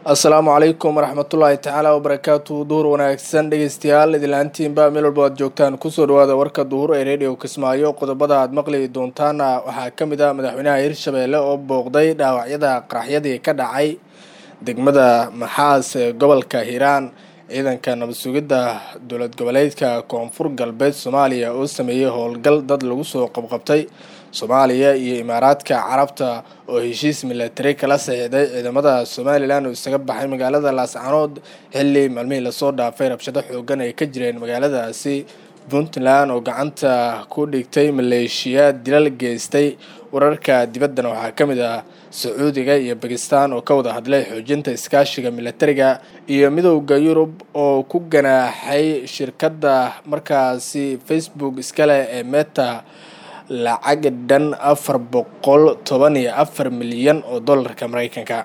asalaamu calaykum waraxmatullaahi tacaala wabarakaatu duhur wanaagsan dhegeystayaal idilaantiinba meel walba aad joogtaan kusoo dhawaada warka duhur ee radio kismaayo qodobada aad maqli doontaana waxaa ka mid ah madaxweynaha hirshabeelle oo booqday dhaawacyada qaraxyadii ka dhacay degmada maxaas ee gobolka hiiraan ciidanka nabad sugidda dowlad goboleedka koonfur galbeed soomaaliya oo sameeyey howlgal dad lagu soo qabqabtay soomaaliya iyo imaaraadka carabta oo heshiis milatari kala saxiixday ciidamada somalilan oo isaga baxay magaalada laascanood xilli maalmihii lasoo dhaafay rabshado xoogan ay ka jireen magaaladaasi puntland oo gacanta ku dhigtay maleeshiyaad dilal geystay wararka dibaddana waxaa ka mid ah sacuudiga iyo bakistan oo ka wada hadlay xoojinta iskaashiga milatariga iyo midowda yurub oo ku ganaaxay shirkadda markaasi facebook iskale ee meta lacag dhan afar boqol toban iyo afar milyan oo dollarka maraykanka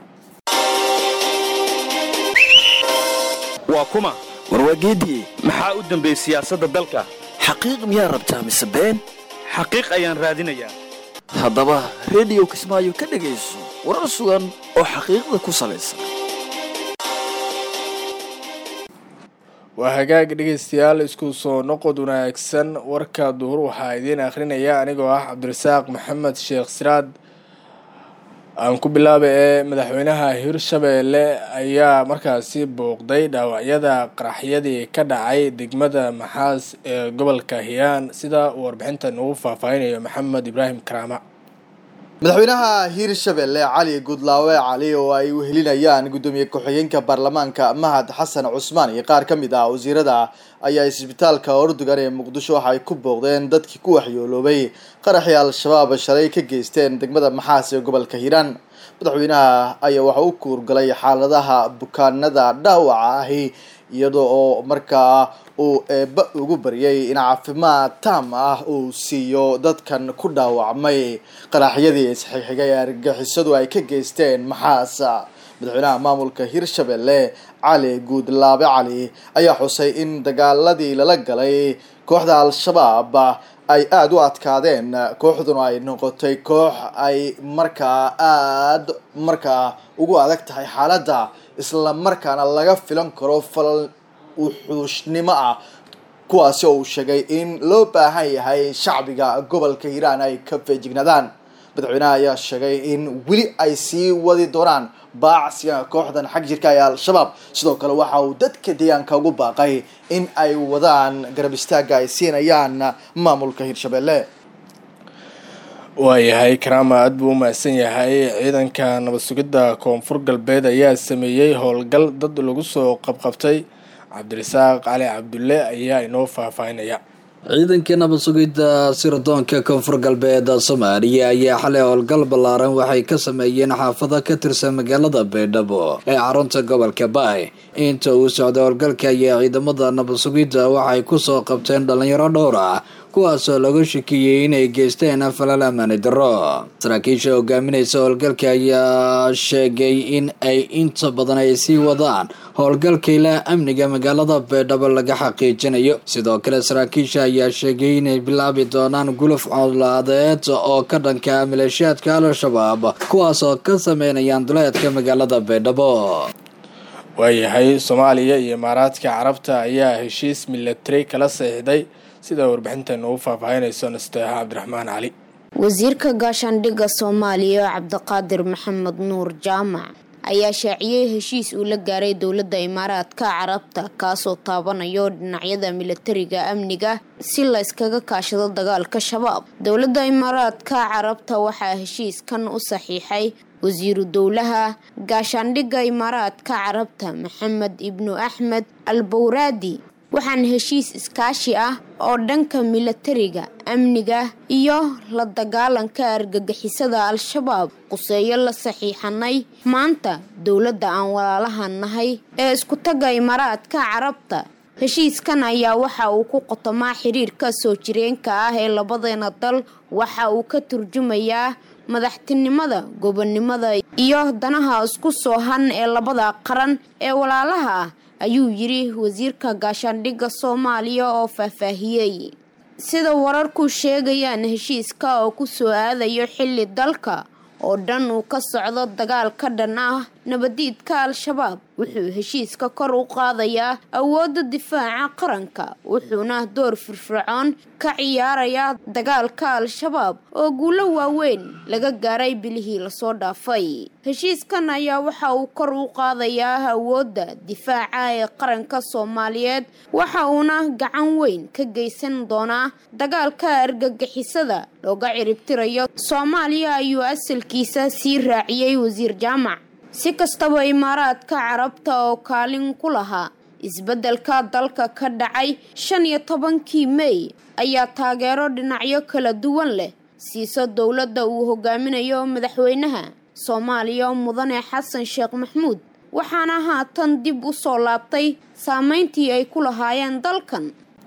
waa kuma warwaageedii maxaa u dambeeyey siyaasadda dalka xaqiiq miyaa rabtaa mise been xaqiiq ayaan raadinayaa haddaba rediyo kismaayo ka dhegayso warar sugan oo xaqiiqda ku salaysan waa hagaag dhegeystayaal isku soo noqod wanaagsan warka duhur waxaa idiin akhrinaya anigoo ah cabdirasaaq maxamed sheekh siraad aan ku bilaaba ee madaxweynaha hirshabeelle ayaa markaasi booqday dhaawacyada qaraxyadii ka dhacay degmada maxaas ee gobolka hiiraan sida uu warbixinta nagu faahfaahinayo maxamed ibraahim karaama madaxweynaha hiirshabelle cali gudlaawe cali oo ay wehelinayaan guddoomiye ku-xigeenka baarlamaanka mahad xasan cusmaan iyo qaar ka mid ah wasiirada ayaa isbitaalka ordugan ee muqdisho waxa ay ku booqdeen dadkii ku waxyooloobay qaraxii al-shabaab shalay ka geysteen degmada maxaas ee gobolka hiiraan madaxweynaha ayaa waxa u kuurgalay xaaladaha bukaanada dhaawaca ahi iyada oo markaa uu eeba ugu baryay in caafimaad taam ah uu siiyo dadkan ku dhaawacmay qaraxyadii isxigxigay ee argagixisadu ay ka geysteen maxaas madaxweynaha maamulka hirshabelle cali guudlaabe cali ayaa xusay in dagaaladii lala galay kooxda al-shabaab ay aada u adkaadeen kooxduna ay noqotay koox ay markaa aada markaa ugu adag tahay xaaladda isla markaana laga filan karo falal wuxuushnimo ah kuwaasi oo uu sheegay in loo baahan yahay shacbiga gobolka hiiraan ay ka feejignaadaan madaxweynaha ayaa sheegay in weli ay sii wadi doonaan baacsiga kooxdan xag jirka ee al-shabaab sidoo kale waxa uu dadka deegaanka ugu baaqay in ay wadaan garab istaaga ay siinayaan maamulka hirshabelle waayahay karaama aada buu u mahadsan yahay ciidanka nabad sugidda koonfur galbeed ayaa sameeyey howlgal dad lagu soo qabqabtay cabdirasaaq cali cabdulle ayaa inoo faahfaahinaya ciidankii nabad sugidda sirdoonka koonfur galbeed soomaaliya ayaa xalay howlgal ballaaran waxay ka sameeyeen xaafado ka tirsan magaalada baydhabo ee xarunta gobolka baay inta uu socday howlgalka ayaa ciidamada nabad sugidda waxay kusoo qabteen dhalinyaro dhowr ah kuwaasoo lagu shakiyey inay geysteen falal amaani darro saraakiisha hogaaminaysa howlgalka ayaa sheegay in ay inta badan ay sii wadaan howlgalka ilaa amniga magaalada baydhabo laga xaqiijinayo sidoo kale saraakiisha ayaa sheegay inay bilaabi doonaan guluf colaadeed oo ka dhanka maleeshiyaadka al-shabaab kuwaas oo ka sameynayaan duleedka magaalada baydhabo waayahay soomaaliya iyo imaaraadka carabta ayaa heshiis milatari kala saxiixday sida warbixinta nagu faahfaahinayso nasteexa cabdiraxmaan cali wasiirka gaashaandhigga soomaaliya cabdiqaadir maxamed nuur jaamac ayaa shaaciyey heshiis uu la gaaray dowladda imaaraadka carabta kaasoo taabanayo dhinacyada milatariga amniga si la yskaga kaashado dagaalka shabaab dowladda imaaraadka carabta waxaa heshiiskan u saxiixay wasiiru dowlaha gaashaandhigga imaaraadka carabta maxamed ibnu axmed al bawraadi waxaana heshiis iskaashi ah oo dhanka milatariga amniga iyo la dagaalanka argagixisada al-shabaab quseeyo la saxiixanay maanta dowladda aan walaalaha nahay ee iskutaga imaaraadka carabta heshiiskan ayaa waxa uu ku qotomaa xiriirka soo jireenka ah ee labadeena dal waxa uu ka turjumayaa madaxtinimada gobonnimada iyo danaha isku soo han ee labada qaran ee walaalaha ah ayuu yidhi wasiirka gaashaandhigga soomaaliya oo faahfaahiyey sida wararku sheegayaan heshiiska oo ku soo aadayo xilli dalka oo dhan uu ka socdo dagaal ka dhan ah nabadiidka al-shabaab wuxuu heshiiska kor u qaadayaa awoodda difaaca qaranka wuxuuna door firfircoon ka ciyaarayaa dagaalka al-shabaab oo guulo waaweyn laga gaaray bilihii lasoo dhaafay heshiiskan ayaa waxa uu kor u qaadayaa awoodda difaaca ee qaranka soomaaliyeed waxa uuna gacan weyn ka geysan doonaa dagaalka argagixisada looga ciribtirayo soomaaliya ayuu asalkiisa sii raaciyey wasiir jaamac si kastaba imaaraadka carabta oo kaalin ku lahaa isbeddelka dalka ka dhacay shan iyo tobankii mey ayaa taageero dhinacyo kala duwan leh siiso dowladda uu hogaaminayo madaxweynaha soomaaliya mudane xasan sheekh maxmuud waxaana haatan dib u soo laabtay saameyntii ay ku lahaayeen dalkan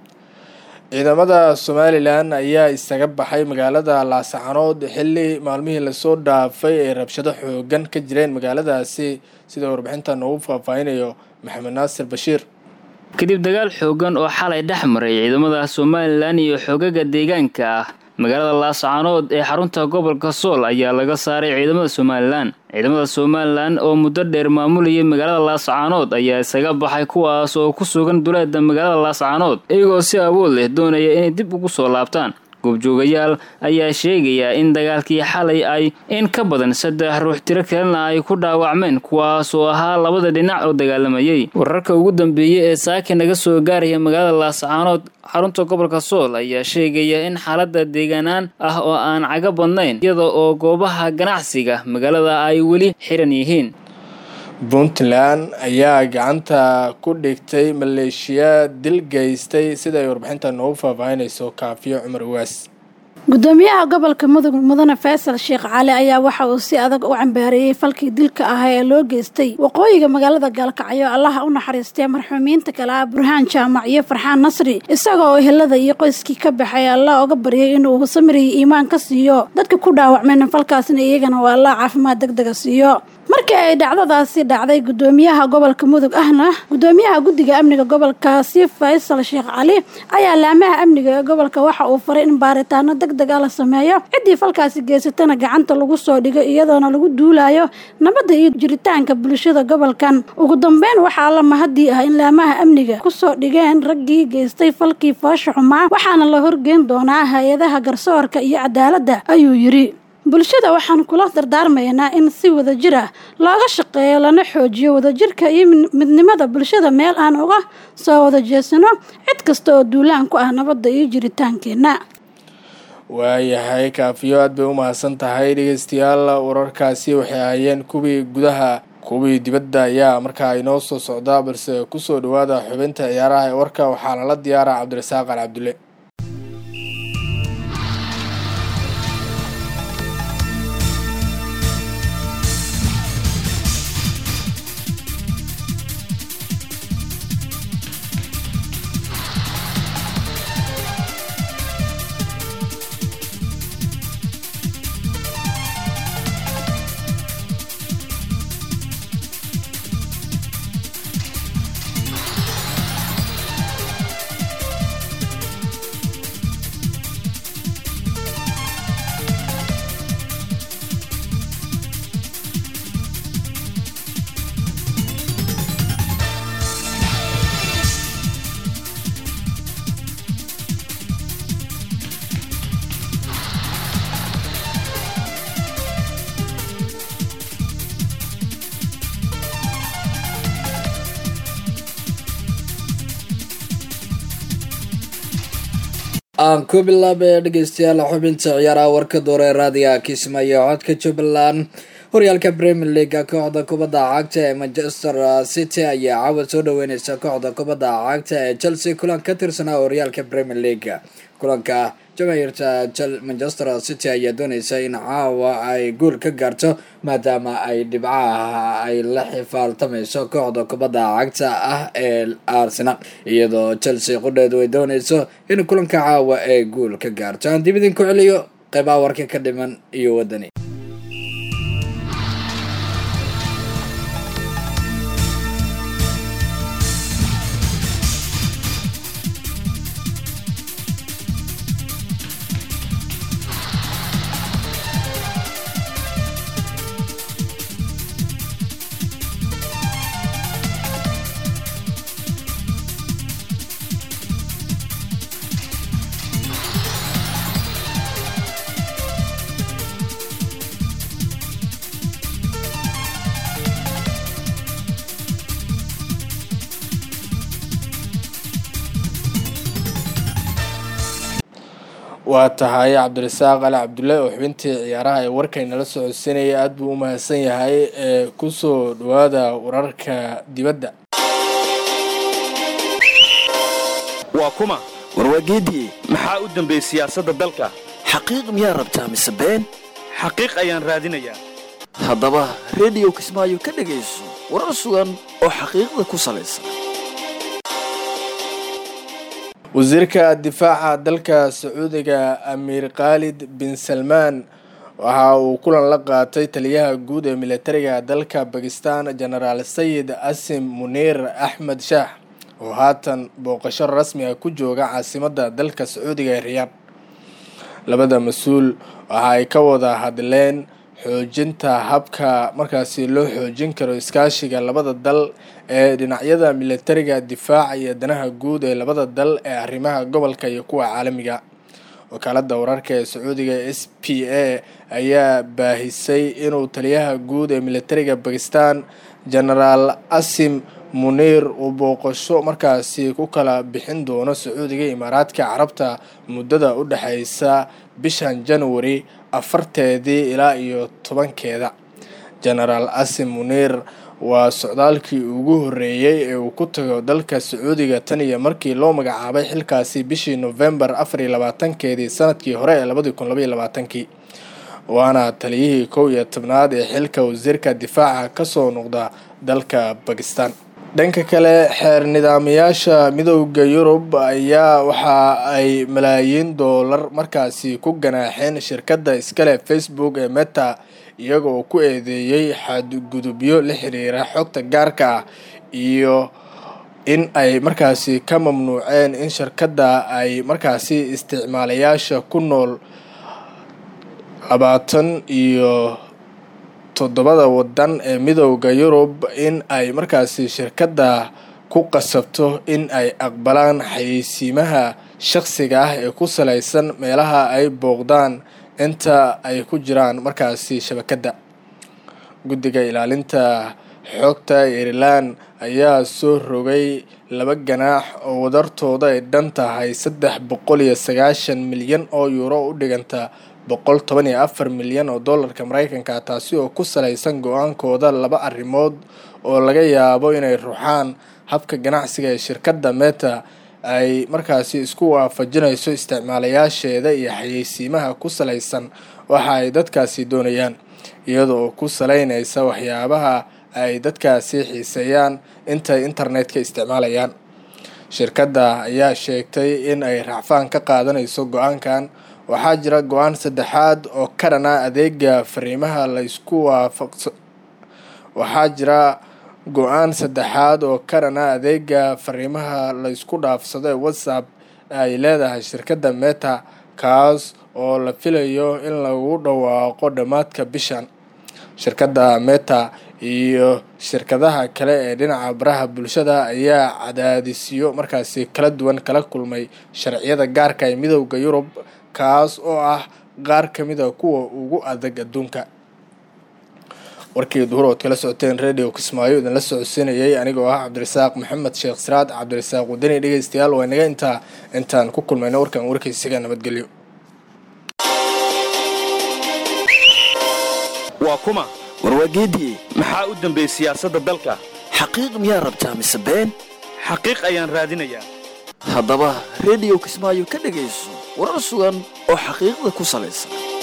ciidamada somalilan ayaa isaga baxay magaalada laasacanood xilli maalmihii lasoo dhaafay ay rabshado xoogan ka jireen magaaladaasi sida warbixinta noogu faahfaahinayo maxamed naasir bashiir kadib dagaal xoogan oo xalay dhex maray ciidamada somalilan iyo xoogaga deegaanka ah magaalada laascaanood ee xarunta gobolka sool ayaa laga saaray ciidamada somalilan ciidamada somalilan oo muddo dheer maamulayay magaalada laascaanood ayaa isaga baxay kuwaas oo ku sugan duleeda magaalada laascaanood iyagoo si awood leh doonaya inay dib ugu soo laabtaan goobjoogayaal ayaa sheegaya in dagaalkii xalay ay in ka badan saddex ruux tiro kalena ay ku dhaawacmeen kuwaas oo ahaa labada dhinac oo dagaalamayay wararka ugu dambeeyey ee saaka naga soo gaaraya magaalada laascaanood xarunta gobolka sool ayaa sheegaya in xaalada deegaanaan ah oo aan caga badnayn iyada oo goobaha ganacsiga magaalada ay weli xiran yihiin puntland ayaa gacanta ku dhigtay maleeshiya dil geystay sida ay warbixinta noogu faahfaahinayso kaafiyo cumar uwaas gudoomiyaha gobolka mudug mudane faysal sheekh cali ayaa waxa uu si adag u cambaareeyey falkii dilka ahaa ee loo geystay waqooyiga magaalada gaalkacyo allaha u naxariistay marxuumiinta kale ah burhaan jaamac iyo farxaan nasri isaga oo ehelada iyo qoyskii ka baxay allah oga baryay inuu samiriyo iimaan ka siiyo dadka ku dhaawacmeen falkaasna iyagana oo allah caafimaad deg dega siiyo markii ay dhacdadaasi dhacday gudoomiyaha gobolka mudug ahna gudoomiyaha guddiga amniga gobolkaasi faysal sheekh cali ayaa laamaha amniga ee gobolka waxa uu faray in baaritaano deg deg a la sameeyo ciddii falkaasi geysatana gacanta lagu soo dhigo iyadoona lagu duulayo nabadda iyo jiritaanka bulshada gobolkan ugu dambeyn waxaa la mahadii ah in laamaha amniga kusoo dhigeen raggii geystay falkii foosha xumaa waxaana la horgeyn doonaa hay-adaha garsoorka iyo cadaaladda ayuu yidhi bulshada waxaan kula dardaarmaynaa in si wadajir ah looga shaqeeyo lana xoojiyo wadajirka iyo midnimada bulshada meel aan uga soo wada jeesano cid kasta oo duulaan ku ah nabadda iyo jiritaankeenna waayahay kaafiyo aad bay u mahadsan tahay dhegeystayaal wararkaasi waxay ahaayeen kuwii gudaha kuwii dibadda ayaa markaa inoo soo socdaa balse kusoo dhawaada xubinta ciyaaraha ee warka waxaa lala diyaaraa cabdirasaaq al cabdulle aan ku bilaabay dhegeystayaal xubinta ciyaaraha warka doore raadiga kismaayo codka jubbaland horyaalka premier leaga kooxda kubadda cagta ee manchester city ayaa cawad soo dhaweyneysa kooxda kubadda cagta ee chelsea kulan ka tirsanaa horyaalka premier leaga kulanka jamaahirta manchester city ayaa dooneysa in caawa ay guul ka gaarto maadaama ay dhibcaha ay la xifaaltameyso kooxda kubadda cagta ah ee arsenal iyadoo chelsea qudheedu ay dooneyso in kulanka caawa ay guul ka gaarto aan dib idinku celiyo qeybaha warka ka dhiman iyo wadani waa tahay cabdirasaaq ali cabdulle oo xubintii ciyaaraha ee warkaynala socodsiinaya aada buu u mahadsan yahay ee kusoo dhawaada wararka dibadda waa kuma warwaageedii maxaa u dambeeyey siyaasadda dalka xaqiiq miyaa rabtaa mise been xaqiiq ayaan raadinayaa haddaba rediyo kismaayo ka dhegayso warar sugan oo xaqiiqda ku salaysan wasiirka difaaca dalka sacuudiga amiir khaalid bin salmaan waxa uu kulan la qaatay taliyaha guud ee militariga dalka bakistan genaraal sayid asim muniir axmed shaax oo haatan booqasho rasmi ah ku jooga caasimadda dalka sacuudiga ee riyaad labada mas-uul waxa ay ka wada hadleen xoojinta habka markaasi loo xoojin karo iskaashiga labada dal ee dhinacyada militariga difaaca iyo danaha guud ee labada dal ee arrimaha gobolka iyo kuwa caalamiga wakaalada wararka ee sacuudiga s p a ayaa baahisay inuu taliyaha guud ee militariga bakistan genaraal asim muniir uu booqasho markaasi ku kala bixin doono sacuudiga imaaraadka carabta muddada u dhexeysa bishan january afarteedii ilaa iyo tobankeeda genaraal asim muniir waa socdaalkii ugu horeeyey ee uu ku tago dalka sacuudiga tan iyo markii loo magacaabay xilkaasi bishii novembar afar iyo labaatankeedii sanadkii hore ee labadii kun labaiyo labaatankii waana taliyihii kow iyo tobnaad ee xilka wasiirka difaaca kasoo noqda dalka bakistan dhanka kale xeer nidaamayaasha midooda yurub ayaa waxa ay malaayiin doolar markaasi ku ganaaxeen shirkadda iskale facebook ee meta iyaga oo ku eedeeyey xadgudubyo la xiriira xogta gaarka ah iyo in ay markaasi ka mamnuuceen in shirkadda ay markaasi isticmaalayaasha ku nool labaatan iyo toddobada wadan ee midooda yurub in ay markaasi shirkadda ku qasabto in ay aqbalaan xayeysiimaha shaqsiga ah ee ku salaysan meelaha ay booqdaan inta ay ku jiraan markaasi shabakadda guddiga ilaalinta xogta irelan ayaa soo rogay laba ganaax oo wadartooda ay dhan tahay saddex boqol iyo sagaashan milyan oo yuuro u dhiganta boqol toban iyo afar milyan oo dollarka mareykanka taasi oo ku salaysan go-aankooda laba arrimood oo laga yaabo inay ruxaan habka ganacsiga ee shirkadda meta ay markaasi isku waafajinayso isticmaalayaasheeda iyo xayeysiimaha ku salaysan waxa ay dadkaasi doonayaan iyada oo ku salaynaysa waxyaabaha ay dadkaasi xiiseeyaan intay internetka isticmaalayaan shirkadda ayaa sheegtay in ay racfaan ka qaadanayso go-aankan waxaa jira go-aan saddexaad oo ka dhana adeega fariimaha la isku waafaqso waxaa jira go-aan saddexaad oo ka dhana adeega fariimaha la isku dhaafsado ee whatsapp ay leedahay shirkadda meta kaas oo la filayo in lagu dhawaaqo dhammaadka bishan shirkadda meta iyo shirkadaha kale ee dhinaca baraha bulshada ayaa cadaadisyo markaasi kala duwan kala kulmay sharciyada gaarka ee midooda yurub kaas oo ah qaar ka mid a kuwa ugu adag adduunka warkii duhur ood kala socoteen radio kismaayo idinla socodsiinayay anigoo ah cabdirasaaq maxamed sheekh siraad cabdirasaaq wadani dhegeystayaal waa inaga intaa intaan ku kulmayno warkan warkaysiga nabadgelyo waa kuma warwaageedii maxaa u dambeeyey siyaasadda dalka xaqiiq miyaa rabtaa mise been xaqiiq ayaan raadinayaa haddaba rediyo kismaayo ka dhegayso warar sugan oo xaqiiqda ku salaysan